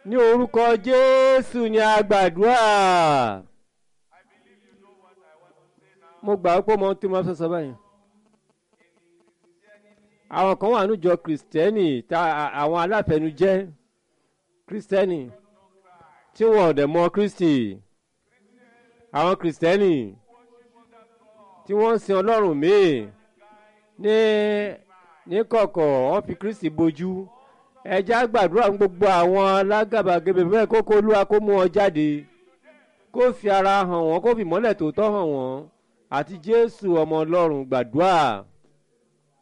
ní orúkọ jésù ni a gbàdúrà mo gbà pé mo tí mo fẹ́ sọ báyìí àwọn kan wà níjọ kristẹni tá àwọn aláfẹnujẹ kristẹni tí wọn ò dẹ̀ mọ kristi àwọn kristẹni tí wọ́n ń sin ọlọ́run míì ní ní kọ̀kọ̀ wọ́n fi kristi bojú ẹjẹ́ àgbàdúrà fún gbogbo àwọn alágàbàgebè bẹ́ẹ̀ kókó olúwa kó mú wọn jáde kó fi ara hàn wọ́n kó fi mọ́lẹ̀ tòótọ́ hàn wọ́n àti jésù ọmọ ọlọ́run gbàdúrà.